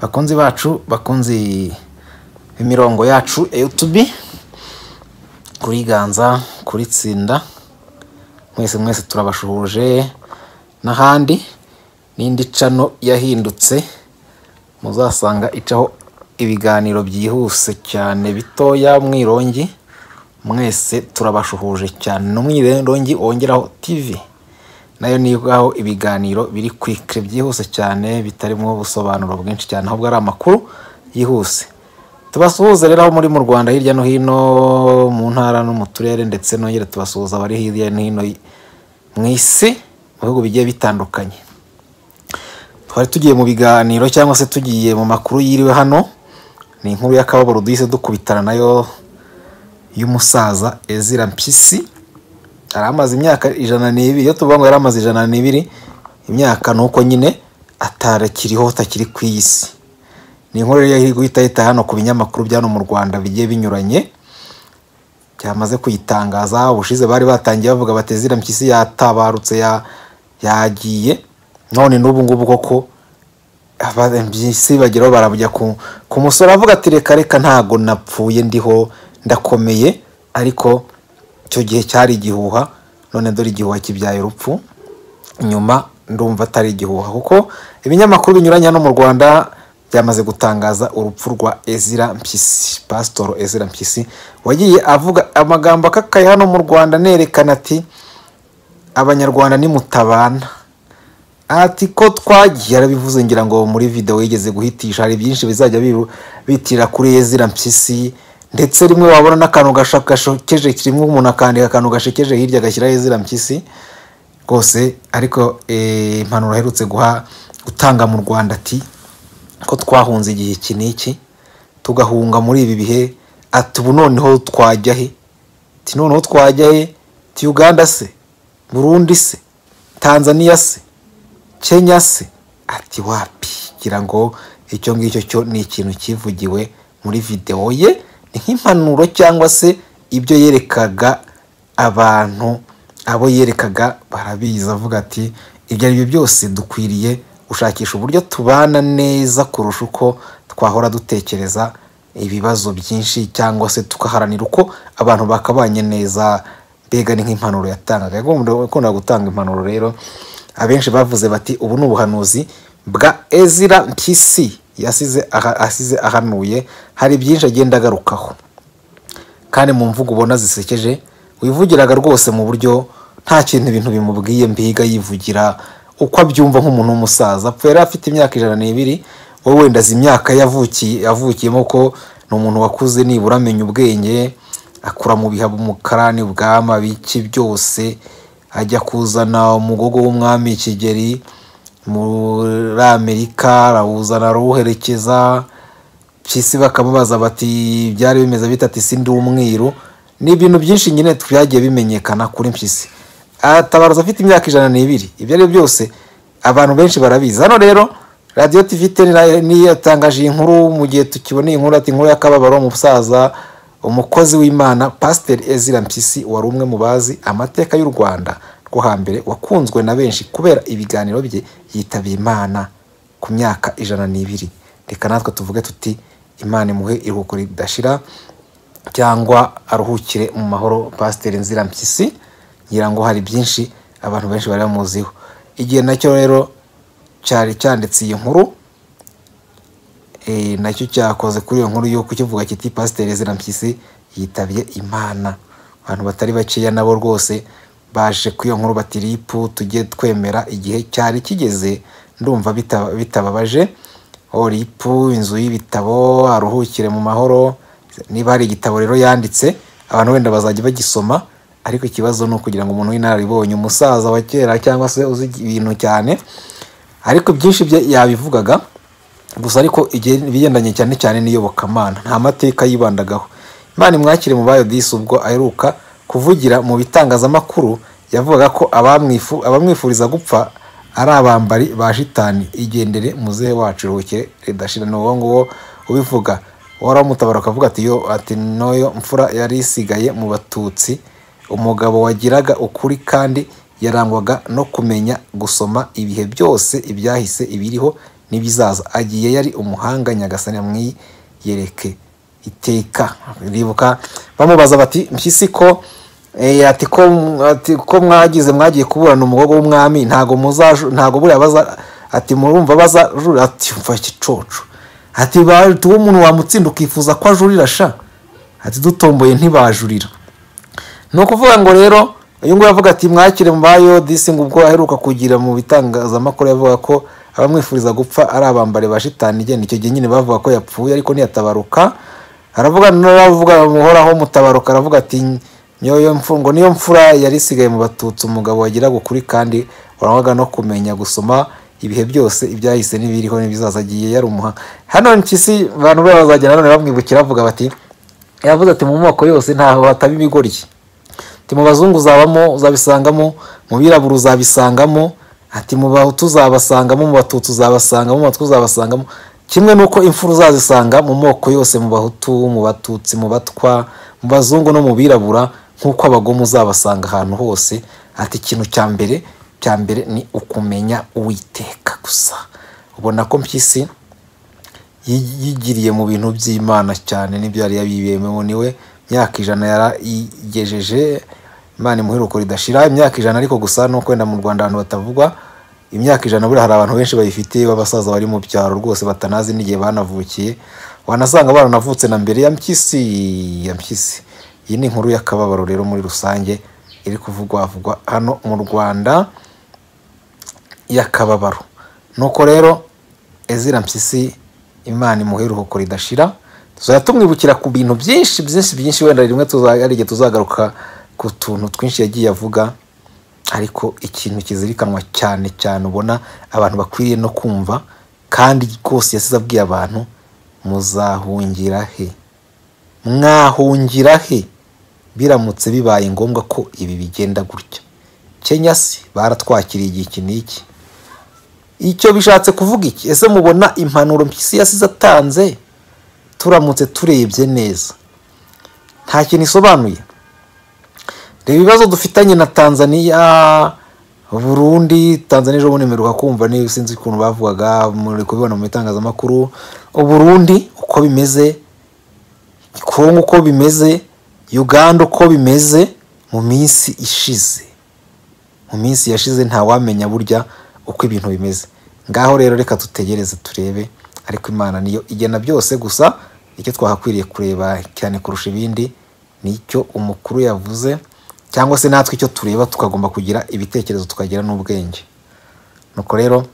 bakunzi bacu bakunzi imirongo yacu ya yutubi kuri ganza kuri tsinda mwese mwese turabashuhuje n'ahandi n'indi cano yahindutse muzasanga icaho ibiganiro byihuse cyane bitoya mwirongi mwese turabashuhuje cyane no mwirongi wongeraho tivi nayo nigaho ibiganiro biri kwikire byihuse cyane bitarimo ubusobanuro bwinshi cyane ahubwo ari amakuru yihuse tubasuhuze rero aho muri mu rwanda hirya no hino mu ntara no mu turere ndetse nongere tubasuhuza abari hirya no hino mu isi mu bihugu bigiye bitandukanye twari tugiye mu biganiro cyangwa se tugiye mu makuru yiriwe hano ni inkuru y'akababaro duhise dukubitana nayo y'umusaza ezira mpyisi yari amaze imyaka ijana n'ibiri iyo tuvuga ngo yari amaze ijana n'ibiri imyaka ni uko nyine atarakiriho atakiri ku iyi si ni inkuru rero iri guhita yita hano ku binyamakuru bya hano mu rwanda bigiye binyuranye byamaze kuyitangaza ubushize bari batangiye bavuga bati zira mpyisi yatabarutse ya- yagiye none n'ubu ngubu koko aba- mpyisi bageraho barajya ku ku musore avuga ati reka reka ntago napfuye ndiho ndakomeye ariko icyo gihe cyari igihuha none dore igihuha kibyaye urupfu nyuma ndumva atari igihuha kuko ibinyamakuru binyuranye hano mu rwanda byamaze gutangaza urupfu rwa ezira mpyisi pasitoro ezira mpyisi wagiye avuga amagambo akakaye hano mu rwanda anerekana ati abanyarwanda nimutabana ati ko twagiye arabivuze ngira ngo muri videwo yigeze guhitisha hari byinshi bizajya biru- bitirira kuri ezira mpyisi ndetse rimwe wabona n'akantu gasha- gashokeje rimwe umuntu akandika akantu gashekeje hirya agashyiraho ezira mpyisi rwose ariko eh, impanuro aherutse guha gutanga mu rwanda ati ko twahunze igihe iki n'iki tugahunga muri ibi bihe ati ubu noneho twajya he ti noneho twajya he ti uganda se burundi se tanzania se kenya se ati wapi ngira ngo icyo ngicyo cyo ni ikintu kivugiwe muri videwo ye ni nk'impanuro cyangwa se ibyo yerekaga abantu abo yerekaga barabizi avuga ati ibyo ari byo byose dukwiriye gushakisha uburyo tubana neza kurusha uko twahora dutekereza ibibazo byinshi cyangwa se tugaharanira uko abantu bakabanye neza mbega ni nk'impanuro yatangaga yakundaga gutanga impanuro rero abenshi bavuze bati ubu ni ubuhanuzi bwa ezira mpyisi yasize aha- asize ahanuye hari byinshi agenda agarukaho kandi mu mvugo ubona zisekeje wivugiraga rwose mu buryo nta kintu ibintu bimubwiye mbiga yivugira uko abyumva nk'umuntu w'umusaza apfa yari afite imyaka ijana n'ibiri wowe wenda azi imyaka yavukiye avukiyemo ko ni umuntu wakuze nibura amenya ubwenge akura mu biha umukarani ubwama biki byose ajya kuzana umugogo w'umwami kigeri muri amerika arawuzana arawuherekeza mpyisi bakamubaza bati byari bimeze bita ati sindi umwiru ni ibintu byinshi nyine byagiye bimenyekana kuri mpyisi atabaruza afite imyaka ijana n'ibiri ibyo ari byo byose abantu benshi barabizi hano rero radiyo tivi teni na- niyo yatangaje iyi nkuru mu gihe tukiboneye inkuru ati inkuru y'akababaro umusaza umukozi w'imana pasiteri ezira mpyisi wari umwe mu bazi amateka y'u rwanda rwo hambere wakunzwe na benshi kubera ibiganiro bye yitaba imana ku myaka ijana n'ibiri reka natwe tuvuge tuti imana imuhe iruhuko ridashira cyangwa aruhukire mu mahoro pasiteri nzira mpyisi ngira ngo hari byinshi abantu benshi bari bamuziho igihe nacyo rero cyari cyanditse iyi nkuru eh, nacyo cyakoze kuri iyo nkuru y'uko kivuga kiti pasiteri zina mpyisi yitabye imana abantu batari bakeya nabo rwose baje kuri iyo nkuru bati ripu tujye twemera igihe cyari kigeze ndumva bita- bitababaje o ripu inzu y'ibitabo aruhukire mu mahoro niba hari igitabo rero yanditse abantu wenda bazajya bagisoma ariko ikibazo ni ukugira ngo umuntu w'inararibonye umusaza wa kera cyangwa se uzi ibintu cyane ariko byinshi bye yabivugaga gusa ariko igihe ibigendanye cyane cyane n'iyobokamana nta mateka yibandagaho imana imwakire mu bayo disi ubwo aheruka kuvugira mu bitangazamakuru yavugaga ko abamwifu abamwifuriza gupfa ari abambari ba shitani igendere muzehe wacu iruhukire ridashira ni uwo nguwo ubivuga uhoraho umutabara akavuga ati yo ati noyo mfura yari isigaye mu batutsi umugabo wagiraga ukuri kandi yarangwaga no kumenya gusoma ibihe byose ibyahise ibiriho n'ibizaza agiye yari umuhanga nyagasani amwiyereke iteka ribuka bamubaza bati mpyisi ko eh, ati ko ati ko mwagize mwagiye kuburana umugogo w'umwami ntago muzaju ntago buriya baza ati murumva baza jurira ati umva igicoco ati tuwo umuntu wamutsinda ukifuza ko ajurira sha ati dutomboye ntibajurira ni ukuvuga ngo rero uyu nguyu avuga ati mwakire mubayo disi ngo ubwo aheruka kugira mu bitangazamakuru yavuga ko abamwifuriza gupfa ari abambare ba shitani igenda icyo gihe nyine bavuga ko yapfuye ariko ntiyatabaruka aravuga n'abavuga muhoraho mutabaruka aravuga ati nyoyo mfungo niyo mfura yari isigaye mu batutsi umugabo wagiraga ukuri kandi warangwaga no kumenya gusoma ibihe byose ibyahise n'ibiriho n'ibizaza agiye yari umuha hano mpyisi abantu bose bazajya nanone bamwibukira bavuga bati yavuze ati mu moko yose ntaho hataba ibigoryi ati mu bazungu uzabamo uzabisangamo mu birabura uzabisangamo ati mu bahutu uzabasangamo mu batutsi uzabasangamo mu batwa uzabasangamo kimwe n'uko imfura uzazisanga mu moko yose mu bahutu mu batutsi mu batwa mu bazungu no mu birabura nk'uko abagome uzabasanga ahantu hose ati ikintu cya mbere cya mbere ni ukumenya uwiteka gusa ubona ko mpyisi yi- yigiriye mu bintu by'imana cyane n'ibyo yari yabibemewe niwe imyaka ijana yarayigejeje imana imuheruko ridashira imyaka ijana ariko gusa ni uko wenda mu rwanda ahantu batavugwa imyaka ijana buriya hari abantu benshi bayifite b'abasaza bari mu byaro rwose batanazi n'igihe banavukiye wanasanga baranavutse na mbere ya mpyisi ya mpyisi iyi ni inkuru y'akababaro rero muri rusange iri kuvugwa vugwa hano mu rwanda y'akababaro nuko rero ezira mpyisi imana imuhe iruhuko ridashira tuzajya tumwibukira ku bintu byinshi byinshi byinshi wenda rimwe tuza- hari igihe tuzagaruka ku tuntu twinshi yagiye avuga ariko ikintu kizirikanwa cyane cyane ubona abantu bakwiriye no kumva kandi rwose yasize abwiye abantu muzahungira he mwahungira he biramutse bibaye ngombwa ko ibi bigenda gutya kenya se baratwakiriye igihe iki n'iki icyo bishatse kuvuga iki ese mubona impanuro mpyisi yasize atanze turamutse turebye neza nta kintu isobanuye reba ibibazo dufitanye na tanzania burundi tanzania ejo bundi mperuka kumva niba sinzi ukuntu bavugaga muri kubibona mu bitangazamakuru uburundi uko bimeze kongo uko bimeze uganda uko bimeze mu minsi ishize mu minsi yashize ntawamenya burya uko ibintu bimeze ngaho rero reka dutegereze turebe ariko imana niyo igena byose gusa icyo twahakwiriye kureba cyane kurusha ibindi nicyo umukuru yavuze cyangwa se natwe icyo tureba tukagomba kugira ibitekerezo tukagira n'ubwenge nuko rero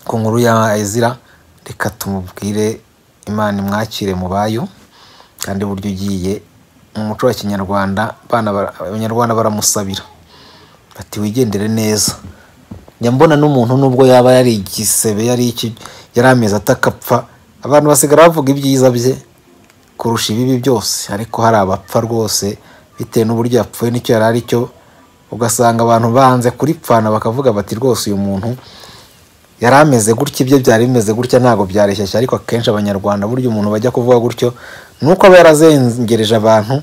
ku nkuru ya ezira reka tumubwire imana imwakire mu bayo kandi buryo ugiye mu muco wa kinyarwanda abana bara- abanyarwanda baramusabira bati wigendere neza njya mbona n'umuntu nubwo yaba yari igisebe yari iki yari amezi atakapfa abantu basigara bavuga ibyiza bye kurusha ibibi byose ariko hari abapfa rwose bitewe n'uburyo yapfuye n'icyo yari aricyo ugasanga abantu banze kuripfana bakavuga bati rwose uyu muntu yari ameze gutya ibyo byari bimeze gutya ntabwo byareshyashya ariko akenshi abanyarwanda burya umuntu bajya kuvuga gutyo ni uko aba yarazengereje abantu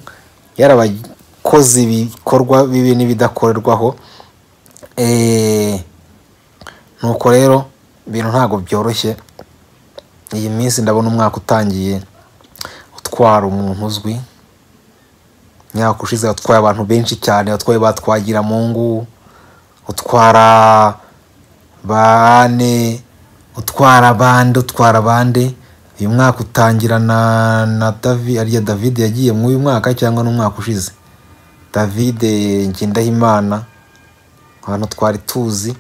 yarabakoze ibikorwa bibi n'ibidakorerwaho Eh, nuko rero ibintu ntabwo byoroshye iyi minsi ndabona umwaka utangiye utwara umuntu uzwi imyaka ushize watwaye abantu benshi cyane watwaye batwagira mungu utwara bane utwara abandi utwara abandi uyu mwaka utangira na na davi ariya david yagiye muri uyu mwaka cyangwa n'umwaka ushize david ngendahimana abantu twari tuzi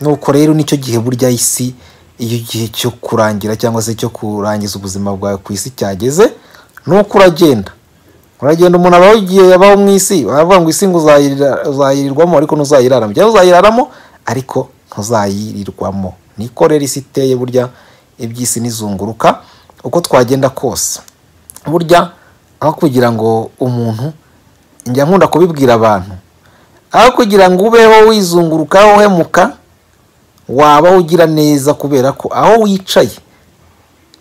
nuko rero nicyo gihe burya isi iyo igihe cyo kurangira cyangwa se cyo kurangiza ubuzima bwawe ku isi cyageze nuko uragenda uragenda umuntu abaho igihe yabaho mu isi baravuga ngo isi ngo uzayirira- uzayirirwamo ariko ntuzayiraramo cyangwa uzayiraramo ariko ntuzayirirwamo niko rero isi iteye burya iby'isi n'izunguruka uko twagenda kose burya aho kugira ngo umuntu njya nkunda kubibwira abantu aho kugira ngo ubeho wizungurukaho uhemuka wabaho ugira neza kubera ko aho wicaye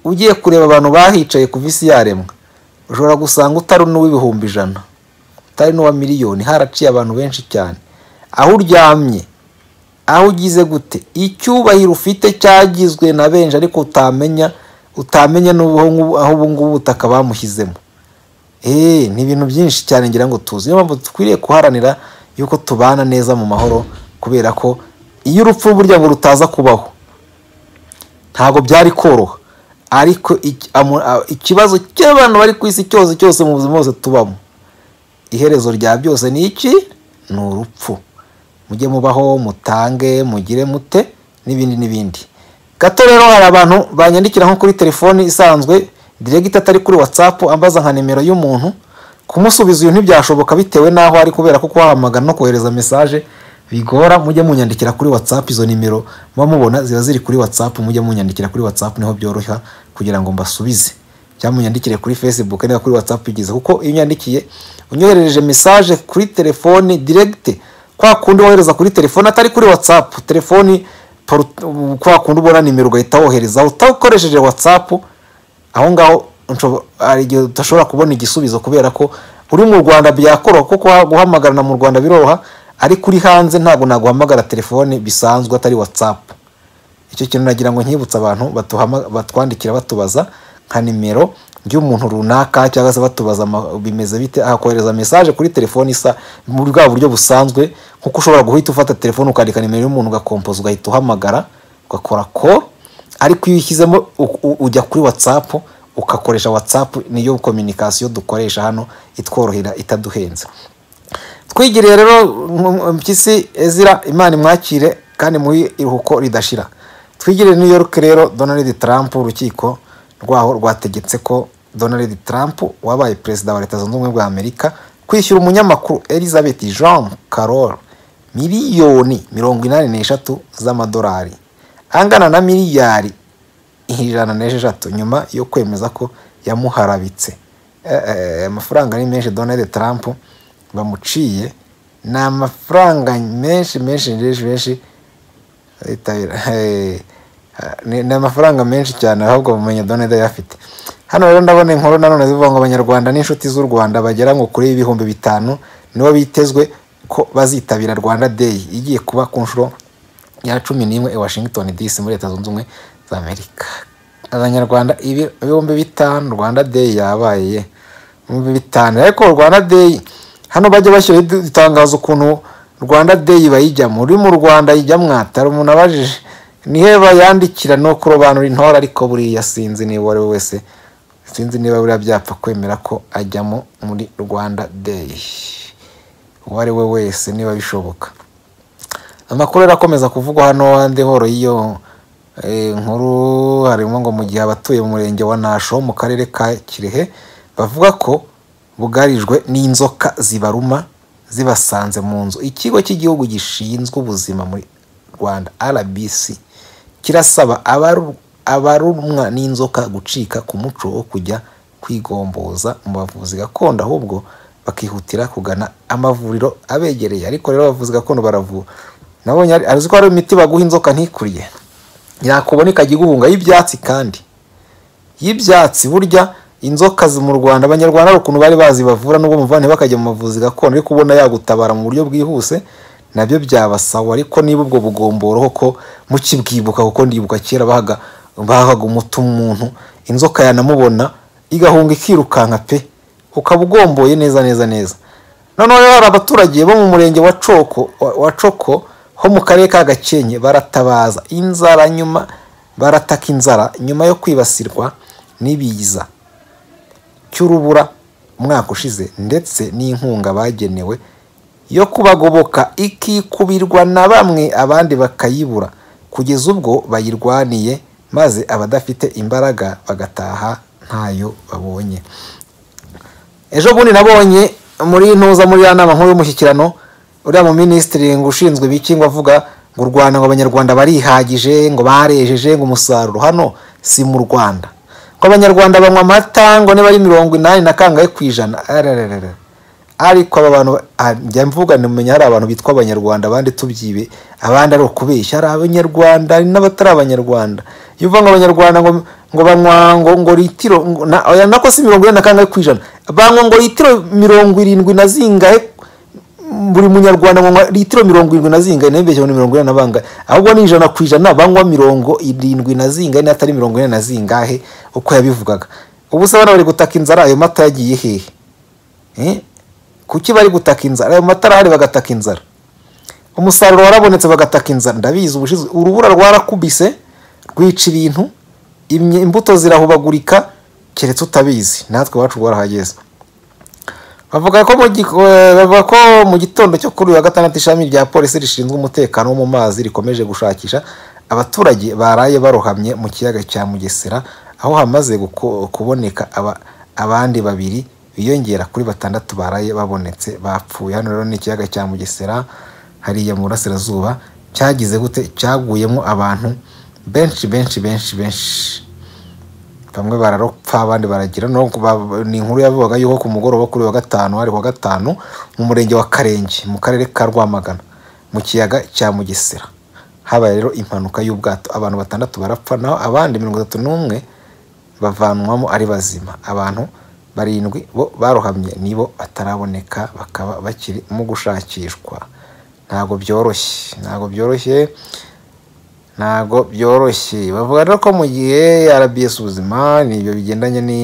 ugiye kureba abantu bahicaye kuva isi yaremwa ushobora gusanga utari n'uw'ibihumbi ijana utari n'uwa miliyoni haraciye abantu benshi cyane aho uryamye aho ugize gute icyubahiro ufite cyagizwe na benshi ariko utamenya utamenya n'ubu aho ubu ngubu ubutaka bamushyizemo eee ni ibintu byinshi cyane ngira ngo tuzi niyo mpamvu dukwiriye guharanira yuko tubana neza mu mahoro kubera ko iyo urupfu burya ngo rutaza kubaho ntabwo byari koroha ariko iki- amu- a- ikibazo cy'abantu bari ku isi cyose cyose mu buzima bwose tubamo iherezo rya byose ni iki ni urupfu mujye mubaho mutange mugire mute n'ibindi n'ibindi gato rero hari abantu banyandikira nko kuri telefoni isanzwe diregita atari kuri watsapu ambaza nka nimero y'umuntu kumusubiza uyu ntibyashoboka bitewe n'aho ari kubera ko kubahamagara no kohereza mesaje bigora mujye munyandikira kuri watsapu izo nimero muba mubona ziba ziri kuri watsapu mujye munyandikira kuri watsapu niho byoroha kugira ngo mbasubize cyangwa unyandikire kuri facebook niba kuri whatsapp igeze kuko iyo unyandikiye unyoherereje message kuri telefoni direct kwa kundi wohereza kuri telefoni atari kuri whatsapp telefoni poru- kwa kundi ubona nimero ugahita wohereza utakoresheje whatsapp aho ngaho nshobo- hari igihe udashobora kubona igisubizo kubera ko uri mu rwanda byakoroha kuko guha- guhamagarana mu rwanda biroroha ariko uri hanze ntabwo naguhamagara telefoni bisanzwe atari whatsapp icyo kintu nagira ngo nkibutse abantu batuhama- batwandikira batubaza nka nimero ry'umuntu runaka cyangwa se batubaza ama- bimeze bite hakohereza message kuri telefoni isa muri bwa buryo busanzwe kuko ushobora guhita ufata telefoni ukandika nimero y'umuntu ugakompoza ugahita uhamagara ugakora call ariko iyo ushyizemo u- u- ujya kuri whatsapp ugakoresha whatsapp niyo communication dukoresha hano itworohera itaduhenze twigiriye rero mm, mm, mpyisi ezira imana imwakire kandi muri iruhuko ridashira twigiriye new york rero donald trump urukiko rwaho rwategetse ko donald trump wabaye perezida wa leta zunze ubumwe bwa amerika kwishyura umunyamakuru elizabeth jean carol miliyoni mirongo inani n'eshatu z'amadolari angana na miliyari ijana n'esheshatu nyuma yo kwemeza ko yamuharabitse Eh, eh, amafaranga ni menshi donald trump bamuciye ni amafaranga menshi menshi menshi menshi aritabira ni ni amafaranga menshi cyane ahubwo mumenya doneda yafite hano rero ndabona inkuru nanone zivuga ngo abanyarwanda n'inshuti z'u rwanda bagera ngo kuri ibihumbi bitanu nibo bitezwe ko bazitabira rwanda day igiye kuba ku nshuro ya cumi n'imwe i washington dc muri leta zunze ubumwe za amerika abanyarwanda ibi- ibihumbi bitanu rwanda day yabaye ye. ibihumbi bitanu ariko rwanda day hano bajya bashyiraho idu- itangazo ukuntu rwanda day bayijyamo uri mu rwanda ijya mwatara umuntu abajije nihe bayandikira no kurobanura intore ariko buriya sinzi niba uwo ari we wese sinzi niba buriya byapfa kwemera ko ajyamo muri rwanda day uwo ari we wese niba bishoboka amakuru rero akomeza kuvugwa hano andi horo y'iyo eh, nkuru harimo ngo mu gihe abatuye mu murenge wa nasho mu karere ka kirehe bavuga ko bugarijwe n'inzoka zibaruma zibasanze mu nzu ikigo cy'igihugu gishinzwe ubuzima mu rwanda rbc kirasaba abaru- abarumwa n'inzoka gucika ku muco wo kujya kwigomboza mu bavuzi gakondo ahubwo bakihutira kugana amavuriro abegereye ariko rero abavuzi gakondo baravura nabonye ari- azi ko hari imiti baguha inzoka ntikuriye yakubona ikajya iguhunga y'ibyatsi kandi y'ibyatsi burya inzoka zi- mu rwanda abanyarwanda hari ukuntu bari bazi bavura n'ubwo muvuga ntibakajya mu bavuzi gakondo ariko ubona yagutabara mu buryo bwihuse nabyo byabasawa ariko niba ubwo bugomboroho ko mukibwibuka kuko ndibuka kera bahaga bahaga umuti umuntu inzoka yanamubona igahunga ikirukanka pe ukaba ugomboye neza neza neza noneho rero hari abaturage bo mu murenge wa coko wa- wa coko ho mu karere ka gakenke baratabaza inzara nyuma barataka inzara nyuma yo kwibasirwa n'ibiza cy'urubura umwaka ushize ndetse n'inkunga bagenewe yo kubagoboka ikikubirwa na bamwe abandi bakayibura kugeza ubwo bayirwaniye maze abadafite imbaraga bagataha ntayo babonye ejo bundi nabonye muri ntuza muri ya nama nkuru y'umushyikirano uriya mu minisitiri ngo ushinzwe ibiki ngo avuga ngo u rwanda ngo abanyarwanda barihagije ngo barejeje ngo umusaruro hano si mu rwanda ngo abanyarwanda banywa amata ngo niba ari mirongo inani na kangahe ku ijana arararara. ariko aba bantu ah, njya mvuga nimenya hari abantu bitwa abanyarwanda abandi tubyibe abandi ari ukubeshya hari abanyarwanda hari n'abatari abanyarwanda iyo uvuga ngo abanyarwanda ngo ngo banywa ngo ngo litiro ngo na oya nako si mirongo inani na kangahe ku ijana banywa ngo litiro mirongo irindwi na zingahe buri munyarwanda anywa litiro mirongo irindwi na zingane ntibeshye ngo ni mirongo ine na bangahe ahubwo ni ijana ku ijana banywa mirongo irindwi na zingane atari mirongo ine na zingahe uko yabivugaga ubu se abana bari gutaka inzara ayo mata yagiye hehe Eh? kuki bari gutaka inzara ayo mata arahari bagataka inzara umusaruro warabonetse bagataka inzara ndabizi ubushize urubura rwarakubise rwica ibintu imye- imbuto zirahubagurika keretse utabizi natwe iwacu rwarahageze bavuga ko mu gik- eh, bavuga ko mu gitondo cyo kuri uyu wa gatandatu ishami rya polisi rishinzwe umutekano wo mu mazi rikomeje gushakisha abaturage baraye barohamye mu kiyaga cya mugesera aho hamaze guko- kuboneka aba- abandi babiri biyongera kuri batandatu baraye babonetse bapfuye hano rero ni ikiyaga cya mugesera hariya mu burasirazuba cyagize gute cyaguyemo abantu benshi benshi benshi benshi bamwe bararupfa abandi baragira no kuba- ni inkuru yavugaga yuko ku mugoroba kuri uyu wa gatanu hari wa gatanu mu murenge wa karenge mu karere ka rwamagana mu kiyaga cya mugesera habaye rero impanuka y'ubwato abantu batandatu barapfa naho abandi mirongo itatu n'umwe bavanwamo ari bazima abantu barindwi bo barohamye nibo bataraboneka bakaba bakiri mu gushakishwa ntabwo byoroshye ntabwo byoroshye ntabwo byoroshye bavuga rero ko mu gihe RBS ubuzima n'ibyo bigendanye ni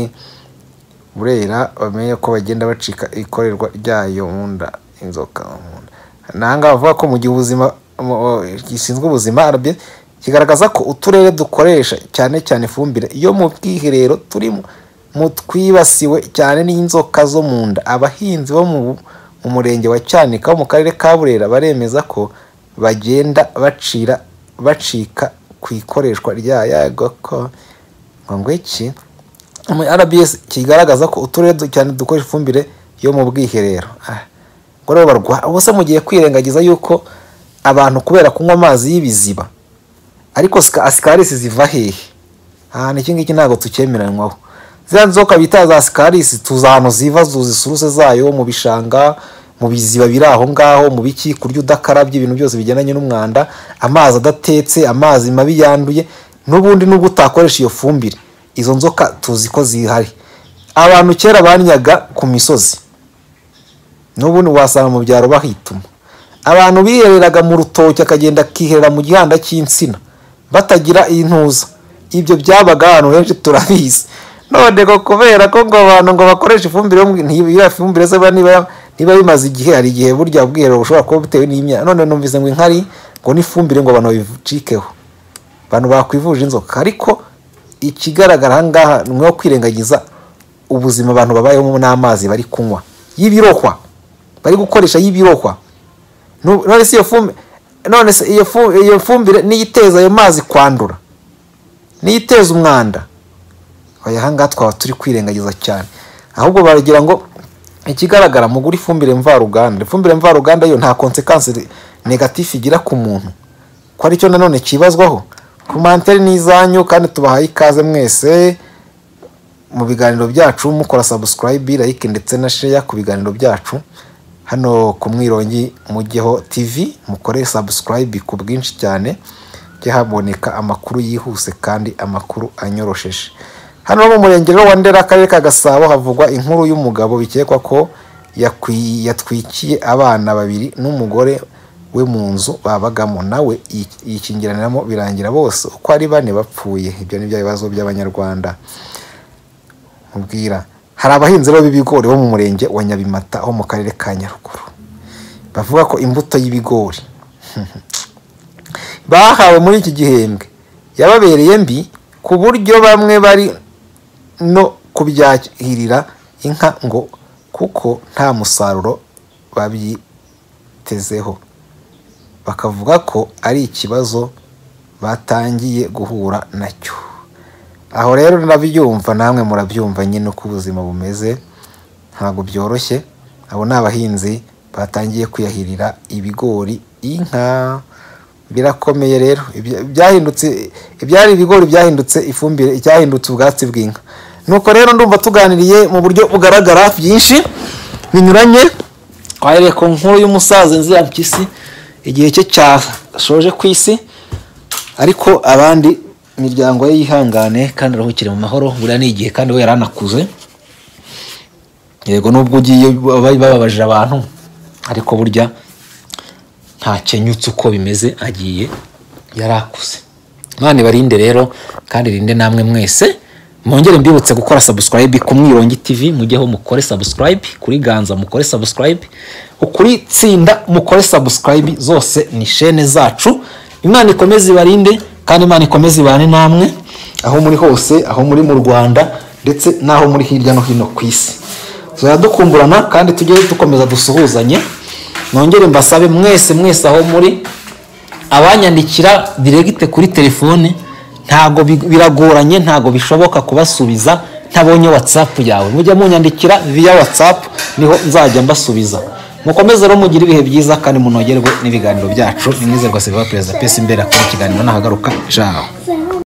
burera bamenye ko bagenda bacika ikorerwa ryayo mu nda inzoka mu nda nanga bavuga ko mu gihe ubuzima mu- gishinzwe ubuzima RBS kigaragaza ko uturere dukoresha cyane cyane ifumbire yo mu bwiherero turi mu- mu twibasiwe cyane n'inzoka zo mu nda abahinzi bo mu mu murenge wa cyanika wo mu karere ka burera baremeza ko bagenda bacira bacika ku ikoreshwa rya yagoko ngo iki mu RBS kigaragaza ko uturere du- cyane dukoresha ifumbire yo mu bwiherero Ah, ngo rero barwa ubuse mugiye kwirengagiza yuko abantu kubera kunywa amazi y'ibiziba ariko sika- asikarisi ziva hehe ahantu iki ngiki ntabwo tucyemeranywaho ziriya nzoka bita za sikarisi tuzi ahantu ziva tuzi isuruse zayo mu bishanga mu biziba biri aho ngaho mu biki kurya udakarabye ibintu byose bigendanye n'umwanda amazi adatetse amazi mabi yanduye n'ubundi nubwo utakoresha iyo fumbire izo nzoka tuzi ko zihari abantu kera banyaga ku misozi n'ubundi wasanga mu byaro bahituma abantu bihereraga mu rutoki akagenda akiherera mu gihanda cy'insina batagira intuza ibyo byabaga ahantu henshi turabizi none ngo kubera ko ngo abantu ngo bakoresha ifumbire yo mu- nti- ya ifumbire se ba- niba niba bimaze igihe hari igihe burya ubwiherero bushobora kuba butewe n'imyaka none numvise ngo inkari ngo n'ifumbire ngo abantu babicikeho abantu bakwivuje inzoka ariko ikigaragara aha ngaha ni nko kwirengagiza ubuzima abantu babayeho n'amazi bari kunywa y'ibirohwa bari gukoresha y'ibirohwa Nu- none se iyo fumbire none se iyo fu- iyo fumbire niyo iteza ayo mazi kwandura niyo iteza umwanda oya aha ngaha twaba turi kwirengagiza cyane ahubwo baragira ngo ikigaragara mugura ifumbire mvaruganda ifumbire mvaruganda yo nta konsekansi negatifu igira ku muntu ko aricyo nanone kibazwaho komantere ni izanyu kandi tubahaye ikaze mwese mu biganiro byacu mukora subscribe like ndetse na share ku biganiro byacu hano ku mwirongi mujyeho tv mukore subscribe ku bwinshi cyane jya haboneka amakuru yihuse kandi amakuru anyorosheje hano mu murenge rero wa ndera akarere ka gasabo havugwa inkuru y'umugabo bikekwa ko yakwi- yatwikiye abana babiri n'umugore we mu nzu babagamo nawe yi- yikingiraniramo birangira bose uko ari bane bapfuye ibyo ni bya bibazo by'abanyarwanda mubwira hari abahinzi rero b'ibigori bo mu murenge wa nyabimata ho mu karere ka nyaruguru bavuga ko imbuto y'ibigori bahawe muri iki gihembwe yababereye mbi ku buryo bamwe bari no kubyahirira inka ngo kuko nta musaruro babyitezeho bakavuga ko ari ikibazo batangiye guhura nacyo aho rero ndabyumva namwe murabyumva nyine uko ubuzima bumeze ntabwo byoroshye abo ni abahinzi batangiye kwiyahirira ibigori inka birakomeye rero Ibya- byahindutse ibyari ibigori byahindutse ifumbire icyahindutse ubwatsi bw'inka nuko rero ndumva tuganiriye mu buryo bugaragara byinshi binyuranye twahereye ku nkuru y'umusaza inzira mpyisi igihe cye cyashoje ku isi ariko abandi imiryango ye yihangane kandi aruhukire mu mahoro buriya ni igihe kandi we yaranakuze yego nubwo ugiye bababaje abantu ariko burya ntakenyutse uko bimeze agiye yarakuze mwana ibarinde rero kandi irinde namwe mwese mwongere mbibutse gukora subscribe ku mwirongi tv mujyeho mukore subscribe kuri ganza mukore subscribe kuri tsinda mukore subscribe zose ni shene zacu imana ikomeze ibarinde kandi imana ikomeze ibane namwe aho muri hose aho muri mu rwanda ndetse n'aho muri hirya no hino ku isi tuzajya dukumburana kandi tujye dukomeza dusuhuzanye mwongere mbasabe mwese mwese aho muri abanyandikira diregite kuri telefone ntago bi- biragoranye ntago bishoboka kubasubiza ntabonye whatsapp yawe mujya munyandikira via whatsapp niho nzajya mbasubiza mukomeze rero mugire ibihe byiza kandi munogerwe n'ibiganiro byacu nimwizerwa silva perezida pesi imbere akora ikiganiro nahagaruka jaho